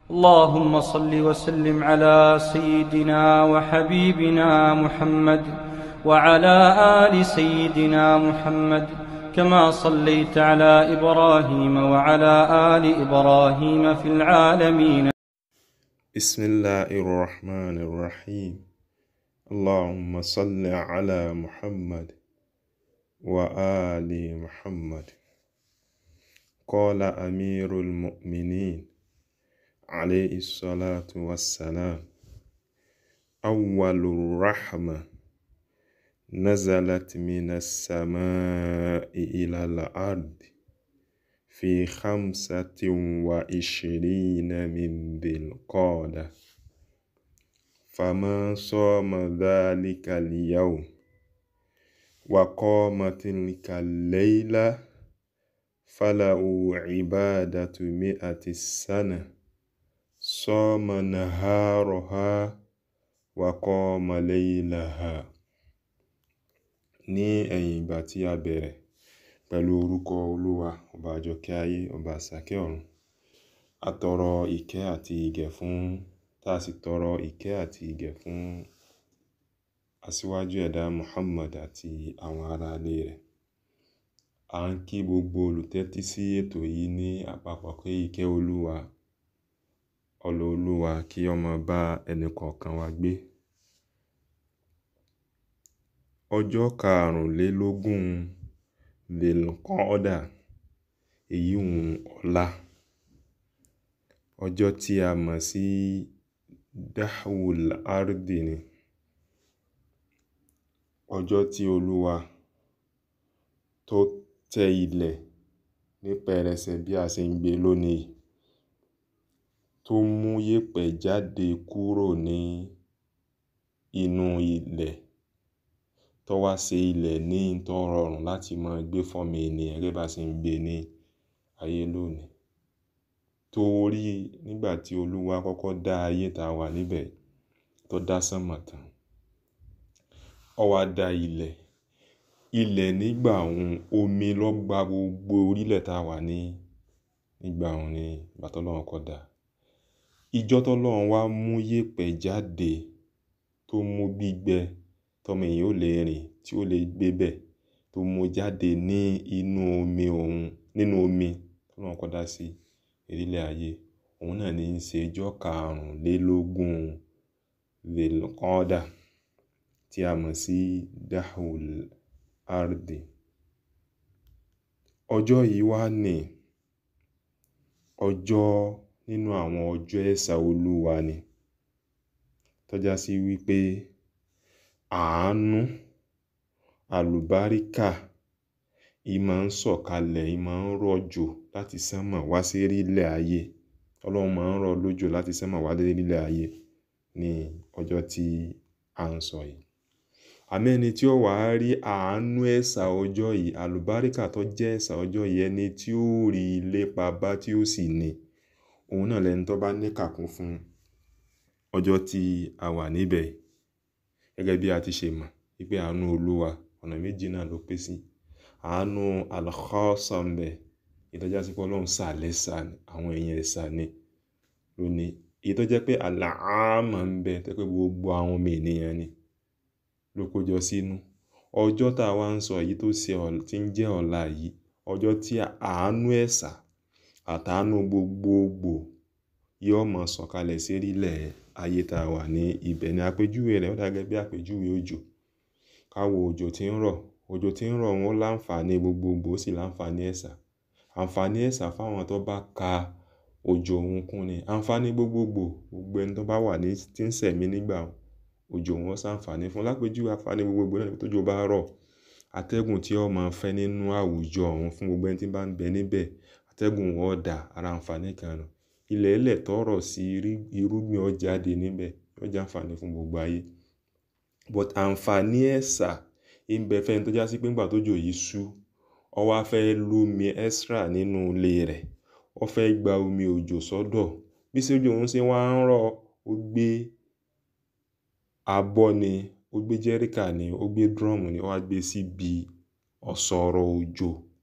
اللهم صل وسلم على سيدنا وحبيبنا محمد وعلى ال سيدنا محمد كما صليت على ابراهيم وعلى ال ابراهيم في العالمين بسم الله الرحمن الرحيم اللهم صل على محمد وآل محمد قال أمير المؤمنين عليه الصلاة والسلام أول الرحمة نزلت من السماء إلى الأرض في خمسة وعشرين من ذي القعدة فما صام ذلك اليوم وقام تلك الليلة فله عبادة مئة السنة صام نهارها وقام ليلها ní ẹ̀yìn ìgbà tí a bẹ̀rẹ̀ pẹ̀lú orúkọ olúwa ọba àjọkẹ́ ayé ọba àsàkẹ́ ọ̀run a tọrọ ìkẹ́ àti ìgẹ̀ fún tá a sì tọrọ ìkẹ́ àti ìgẹ̀ fún aṣíwájú ẹ̀dá Muhammad àti àwọn ará ilé rẹ̀ a ń kí gbogbo olùtẹ́tí sí ètò yìí ní àpapọ̀ pé ìkẹ́ olúwa ọlọ olúwa kí ó máa bá ẹnì kọ̀ọ̀kan wa gbé ọjọ́ karùnlélógún lèlùkọ́ọ́dà èyí hùn ọ̀la ọjọ́ tí a mọ̀ sí dahul ardi ni ọjọ́ tí olúwa tó tẹ ilẹ̀ ní pẹrẹsẹ bí a ṣe ń gbé lónìí tó mú yẹ̀pẹ̀ jáde kúrò ní inú ilẹ̀ tó wá ṣe ilẹ̀ ní tó rọrùn láti máa gbé fọ́mọ ènìyàn gẹ́gẹ́ bá ṣe ń gbé ní ayé lónìí torí nígbà tí olúwa kọ́kọ́ dá ayé tá a wà níbẹ̀ tó dá sánmọ̀ tán ó wá dá ilẹ̀ ilẹ̀ nígbà òun omi ló gba gbogbo orílẹ̀ tá a wà ní nígbà òun ní ìgbà tọ́lọ́run kọ́ dá ìjọ tọ́lọ́run wá mú yẹ̀pẹ̀ jáde tó mú gbígbẹ tọmọ èèyàn ò lè rìn tí ó lè gbé bẹ̀ tó mú jáde ní inú omi òun nínú omi tọ́lọ́run kọ́ dá sí orílẹ̀ ayé òun náà ní í ṣe ọjọ́ karùnlélógún lèlùkọ́ọ́dà tí a mọ̀ sí dahul ardi ọjọ́ yìí wá ní ọjọ́ nínú àwọn ọjọ́ ẹ̀sà olúwa ni tọ́já sí wípé àánú àlùbáríkà ìmọ̀ ń sọ̀kalẹ̀ ìmọ̀ ń rọ̀jò láti sánmọ̀ wá sí orílẹ̀ ayé ọlọ́run máa ń rọ̀ lójò láti sánmọ̀ wá sí orílẹ̀ ayé ní ọjọ́ tí a ń sọ yìí àmọ́ ẹni tí ó wà á rí àánú ẹ̀sà ọjọ́ yìí àlùbáríkà tó jẹ́ ẹ̀sà ọjọ́ yìí ẹni tí ó rí lépa bá tí ó sì ní òun náà lẹni tó bá níkàkún fún ọjọ́ tí a wà níbẹ̀ gẹ́gẹ́ bí a ti ṣe mọ̀ wípé àánú olúwa ọ̀nà méjì náà ló pín sí àánú al-khassa ń bẹ ìtọ́já sí pé ọlọ́run sàlẹ̀ sà àwọn èèyàn ẹ̀sà ni lónìí èyí tó jẹ́ pé al-aama ń bẹ tó pé gbogbo àwọn ọmọ ènìyàn ni ló kójọ sínú ọjọ́ tá a wá ń sọ yìí tó ṣe tí ń jẹ́ ọ̀la yìí ọjọ́ tí àánú ẹ̀sà àtàánú gbogbogbò yóò mọ̀ sọ̀kalẹ̀ sérílẹ̀ ayé tá a wà ní ibẹ̀ ní àpèjúwe rẹ̀ ó dà gẹ́gẹ́ bí àpèjúwe òjò káwo òjò tí ń rọ̀ òjò tí ń rọ̀ wọn láǹfààní gbogbogbò ó sì láǹfààní ẹ̀sà àǹfààní ẹ̀sà fáwọn tó bá ka òjò òun kún ni àǹfààní gbogbogbò gbogbo ẹni tó bá wà ní tí ń sẹ̀mí nígbà òjò wọn ṣàǹfààní fún lápèjúwe àǹfààní gbogbogbò náà tójò bá rọ̀ atẹ́gùn tí ó máa fẹ́ nínú àwùjọ ọ̀hún fún gbogbo ẹni tí bá ń bẹ níbẹ̀ atẹ́gùn wọn dà ara àǹfààní kan nù ilẹ̀ ẹlẹ̀ tọrọ̀ sí irúgbìn ó jáde níbẹ̀ ó jẹ́ àǹfààní fún gbogbo ayé but àǹfààní ẹ̀sà ń bẹ fẹ́ni tó já sí pé ńgbà tójò yìí ṣú ó wá fẹ́ lómi extra nínú ilé rẹ̀ ó fẹ́ gba omi òjò sọ́dọ̀ bí sójú òun ṣe wá ń rọ̀ ó gbé abọ́ ni ó gbé jẹ́ríkà ni ó gbé drum ni ó wá gbé síbi ọ̀sọ̀rọ̀ òjò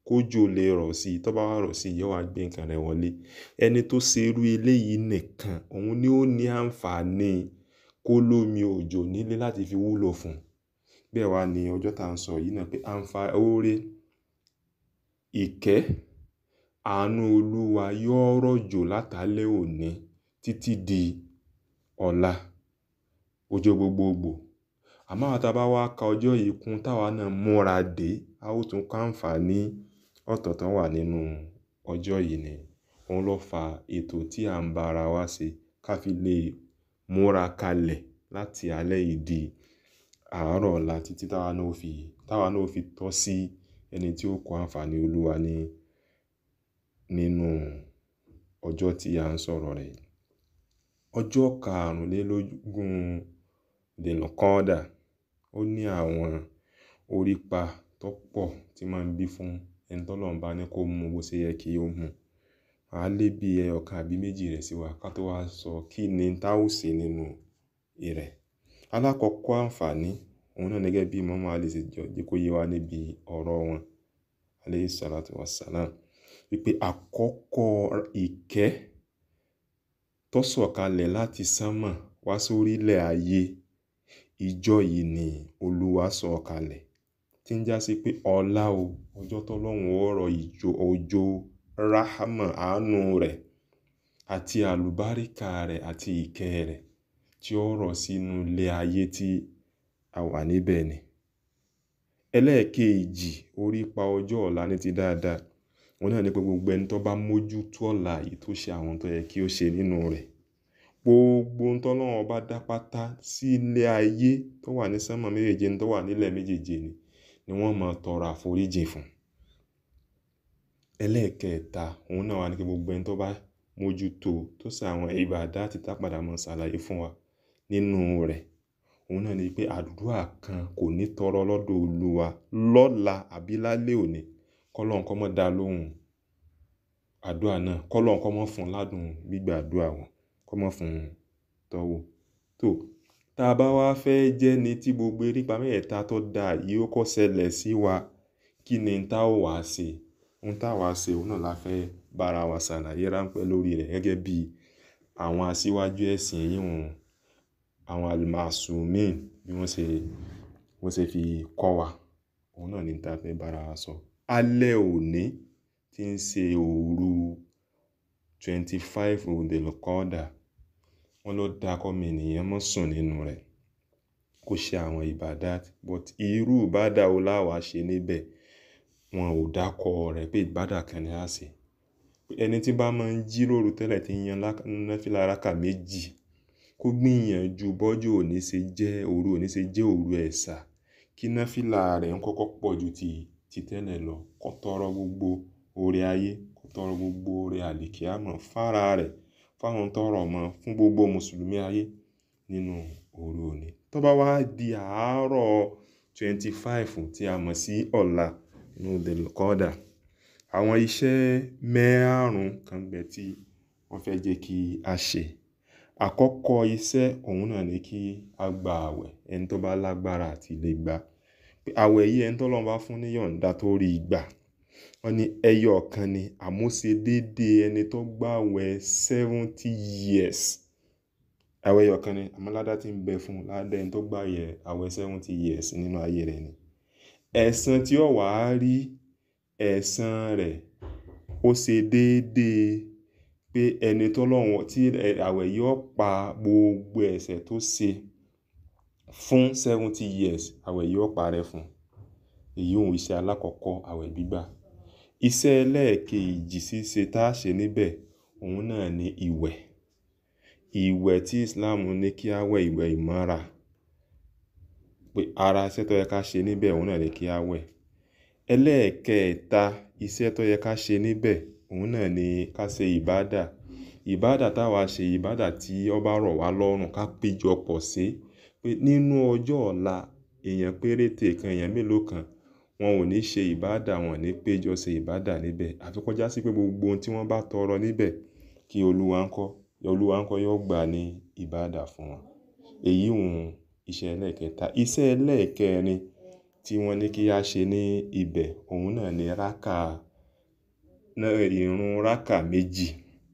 kójò lè rọ̀ sí i tó bá wá rọ̀ sí i yóò wá gbé nǹkan rẹ̀ wọlé ẹni tó ṣe irú eléyìí nìkan òun ni ó ní àǹfààní kó lómi òjò nílé láti fi wúlò fún bẹ́ẹ̀ wá ní ọjọ́ tá à ń sọ yìí náà pé àǹfààní oore ìkẹ́ àánú olúwa yóò rọ̀jò látàlẹ́ òní títí di ọ̀la ọjọ́ gbogbogbò àmọ́ àwọn tá a bá wá ka ọjọ́ yìí kún táwa náà múra dé a ó tún ká àǹfààní ọ̀tọ̀ọ̀tọ̀ wà nínú ọjọ́ yìí ni òun ló fa ètò tí à ń bá ara wa ṣe ká fi lè múra kalẹ̀ láti alẹ́ yìí di àárọ̀ ọ̀la títí táwa náà fi táwa náà fi tọ́ sí ẹni tí ó kó àǹfààní olúwa ní nínú ọjọ́ tí a ń sọ̀rọ̀ rẹ̀ yìí ọjọ́ karùnlélógún dènàkọ́dà ó ní àwọn orípa tó pọ̀ tí máa ń bí fún ẹni tọ́lọ́run bá ní kó mú bó ṣe yẹ kí ó mú a lé bí ẹyọkan àbí méjì rẹ̀ sí wa ká tó wá sọ kí ni tá ó ṣe nínú rẹ̀ alákọ̀ọ́kọ́ àǹfààní òun náà gẹ́gẹ́ bí mọ́mọ́ alẹ́ ṣe jọ jẹ́ kó yé wa níbi ọ̀rọ̀ wọn alayhi salatu wassalam wípé àkọ́kọ́ ìkẹ́ tó sọ̀kalẹ̀ láti sánmọ̀ wá sórílẹ̀ ayé ìjọ yìí ni olúwa sọ̀kalẹ̀ tí ń já sí pé ọlá o ọjọ́ tọ́lọ́run ọ̀rọ̀ ìjọ òjò ráhámà àánú rẹ̀ àti àlùbáríkà rẹ̀ àti ìkẹ́ rẹ̀ tí ó rọ̀ sínú ilé ayé tí a wà níbẹ̀ ni ẹlẹ́ẹ̀kejì orí pa ọjọ́ ọ̀la ní ti dáadáa wọn náà ní pé gbogbo ẹni tó bá mójútó ọ̀la yìí tó ṣe àwọn tó yẹ kí ó ṣe nínú rẹ̀ gbogbo ohun tọ́lọ́run bá dá pátá sí ilé ayé tó wà ní sánmọ̀ méjèèje tó wà nílẹ̀ méjèèje ni ni wọ́n máa tọrọ àforíjì fún ẹlẹ́ẹ̀kẹta òun náà wà ní pé gbogbo ẹni tó bá mójútó tó ṣe àwọn ìbàdá àti tápadà mọ́ ṣàlàyé fún wa nínú rẹ̀ òun náà ni pé àdúrà kan kò ní tọrọ lọ́dọ̀ olúwa lọ́la àbí lálẹ́ òní kọ́lọ́n kọ́ mọ́ dá lóhùn àdúrà náà kọ́lọ́n kọ́ mọ́ fún ládùn gbígbà àdúrà wọn kọ́ mọ́ fún tọ́wọ́ tó tá a bá wá fẹ́ jẹ́ ni tí gbogbo erípa mẹ́ẹ̀ẹ́ta tó dáa yìí ó kọ́ ṣẹlẹ̀ sí wa kí ni tá ò wá ṣe ohun tá a wá ṣe òun náà la fẹ́ bára wa ṣàlàyé ráńpẹ́ lórí rẹ̀ gẹ́gẹ́ bí àwọn aṣíwájú ẹ̀sìn yìí wọn àwọn almasumin bí wọ́n ṣe wọ́n ṣe fi kọ́ wa òun náà ní tá a fẹ́ bára wa sọ alẹ́ òní tí ń ṣe òru twenty five òdèlọ́kọ́dà wọ́n ló dá kọ́mi ènìyàn mọ́ sùn nínú rẹ̀ kó ṣe àwọn ìbàdá but irú ìbàdá wo láwa ṣe níbẹ̀ wọn ò dákọ rẹ̀ pé ìbàdá kan ní á ṣe ẹni tí bá máa ń jí lóru tẹ́lẹ̀ tí ń yan náfìlà rákà méjì kó gbìyànjú bọ́jú òní ṣe jẹ́ òru òní ṣe jẹ́ òru ẹ̀sà kí náfìlà rẹ̀ ń kọ́kọ́ pọ̀ ju ti ti tẹ́lẹ̀ lọ kó tọrọ gbogbo oore ayé kó tọrọ gbogbo oore àlìkíámọ̀ fára rẹ̀ fáwọn tọrọ mọ́ fún gbogbo mùsùlùmí ayé nínú òru òní tó bá wá di àárọ̀ twenty five tí a mọ̀ sí ọ̀la nínú delkọ́dà àwọn iṣẹ́ mẹ́àrún kan bẹ tí wọ́n fẹ́ jẹ́ kí a ṣe àkọ́kọ́ iṣẹ́ òun náà ni kí a gba àwẹ̀ ẹni tó bá lágbára àti lè gbà pé àwẹ̀ yìí ẹni tó lọ́n bá fún níyọ̀ǹda tó rí gbà wọ́n ní ẹyọ kan ni àmúṣe déédéé ẹni tó gbà àwẹ̀ seventy years àwẹ̀ ẹyọ kan ni àmọ́ ládá tí ń bẹ fún ládá ẹni tó gbà yẹ àwẹ̀ seventy years nínú ayé rẹ̀ ni ẹ̀san tí ó wàá rí ẹ̀san rẹ̀ ó ṣe déédéé pé ẹni tó lọ́wọ́ tí àwẹ̀ yóò pa gbogbo ẹ̀ṣẹ̀ tó ṣe fún seventy years àwẹ̀ yóò parẹ́ fún èyí òun iṣẹ́ alákọ̀ọ́kọ́ àwẹ̀ gbígbà iṣẹ́ ẹlẹ́ẹ̀kejì ṣíṣe tá a ṣe níbẹ̀ òun náà ni ìwẹ̀ ìwẹ̀ tí Islam ní kí á wẹ̀ ìwẹ̀ ìmọ́ra pé ara iṣẹ́ tó yẹ ká ṣe níbẹ̀ òun náà ni kí á wẹ̀ ẹlẹ́ẹ̀kẹta iṣẹ́ tó yẹ ká ṣe níbẹ̀ òun náà ni ká ṣe ìbádà ìbádà táwa ṣe ìbádà tí ó bá rọ̀ wá lọ́rùn ká péjọ pọ̀ sí pé nínú ọjọ́ ọ̀la èèyàn péréte kan èèyàn mélòó kan wọn ò ní ṣe ìbádà wọn ò ní péjọ ṣe ìbádà níbẹ̀ àfi kó já sí pé gbogbo ohun tí wọ́n bá tọrọ níbẹ̀ kí olúwa ń kọ́ olúwa ń kọ́ yóò gbà ní ìbádà fún wọn èyí òun iṣẹ́ ẹlẹ́ẹ̀kẹta iṣẹ́ ẹlẹ́ẹ̀kẹrin tí wọ́n ní kí a ṣe ní ibẹ̀ òun náà ni rákà ìrun rákà méjì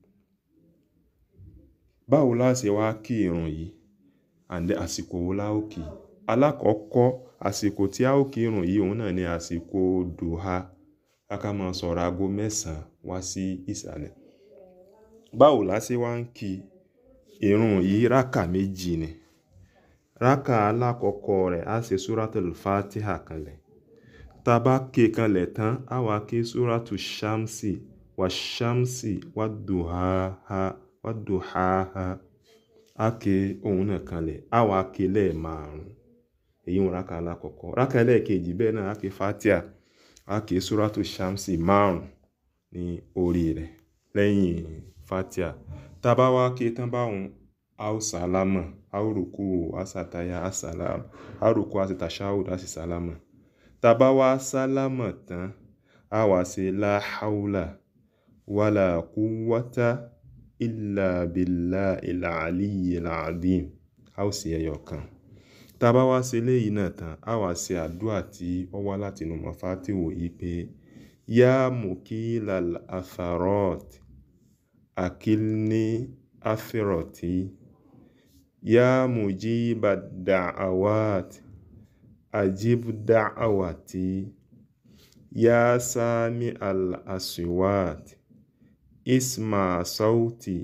báwo la ṣe wá kí ìrun yìí and àsìkò wo la ó kí alákọ̀ọ́kọ́ àsìkò tí a ó kí ìrun yìí òun náà ni àsìkò dùhà ká máa sọ̀rọ̀ aago mẹ́sàn-án wá sí ìsàlẹ̀ báwo la ṣe wá ń kí ìrun yìí rákà méjì ni rákà alákọ̀ọ́kọ́ rẹ̀ á ṣe súratul fatiha kanlẹ̀ tá a bá ké kanlẹ̀ tán á wá ké súratu shamsi wà shamsi wà dùhàhà wà dùhàhà á ké òun náà kanlẹ̀ á wá ké lẹ́ẹ̀márùn èyí wọn rákà alákọ̀ọ́kọ́ rákà ẹlẹ́ẹ̀kejì bẹ́ẹ̀ náà á ké fatiha á ké súratu shamsi márùn ní orí rẹ̀ lẹ́yìn fatiha tá a bá wá ké tán báwọn a ó sálámà a ó rùkú a sàtáyà a sàlámà a ó rùkú a sì tàṣáhùd a sì sálámà tá a bá wá sálámà tán a wá ṣe la hawla wala quwwata illa billahil aliyyil azim a ó sì ẹyọ kan tá a bá wá ṣe léyìí náà tán a wá ṣe àdúrà tí ó wá láti inú mọ̀fátìwò yìí pé yá mukilal atharot akilni athiroti يا مجيب الدعوات أجب دعوتي يا سامع الأصوات اسمع صوتي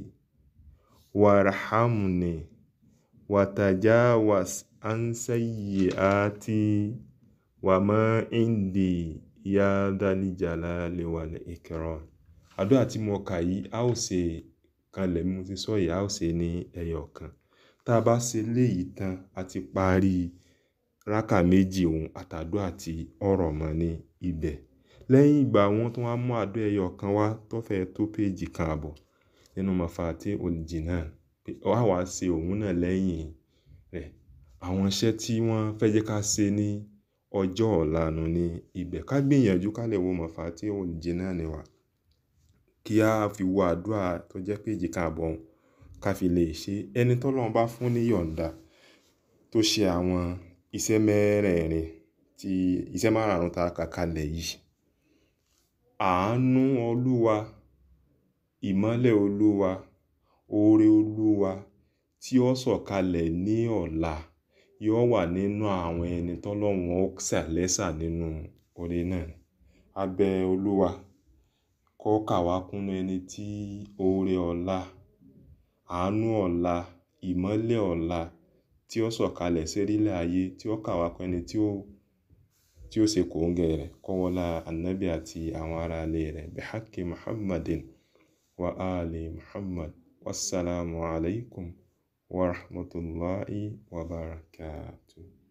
وارحمني وتجاوز عن سيئاتي وما عندي يا ذا الجلال والإكرام àdúrà tí mo kà yìí a ó ṣe kanlẹ̀ mo ti sọ yìí a ó ṣe ní ẹyọ kan tá a bá ṣe léyìí tán a ti parí rákà méjì òun àtàdúrà tí ọ̀rọ̀ mọ́ ní ibẹ̀ lẹ́yìn ìgbà wọn tó wá mú àdó ẹyọ kan wá tó fẹ́ tó péjì kan àbọ̀ nínú mafati olùjìnà wá wá ṣe òun náà lẹ́yìn rẹ̀ àwọn iṣẹ́ tí wọ́n fẹ́ jẹ́ ká ṣe ní ọjọ́ ọ̀la nù ní ibẹ̀ ká gbìyànjú ká lè wo mafati olùjìnà ni wà kí a fi wo àdúrà tó jẹ́ péjì kan àbọ̀ òun ká fi lè ṣe ẹni tọ́lọ́run bá fún ní yọ̀ǹda tó ṣe àwọn iṣẹ́ mẹ́rẹ̀ẹ̀rin tí iṣẹ́ márààrún tá a kà kalẹ̀ yìí àánú olúwa ìmọ́lẹ̀ olúwa oore olúwa tí ó sọ̀kalẹ̀ ní ọ̀la yóò wà nínú àwọn ẹni tọ́lọ́run ó ṣàlẹ́sà nínú oore náà a bẹ̀ olúwa kó kà wá kúnnú ẹni tí oore ọ̀la àánú ọ̀la ìmọ́lẹ̀ ọ̀la tí ó sọ̀kalẹ̀ sérílẹ̀ ayé tí ó kà wá kún ẹni tí ó tí ó ṣe kòńgẹ́ rẹ̀ kọ́wọ́lá annabi àti àwọn ará ilé rẹ̀ bihaqi muhammadin wa ali muhammad wassalamu alaikum wa rahmatullahi wa barakatuh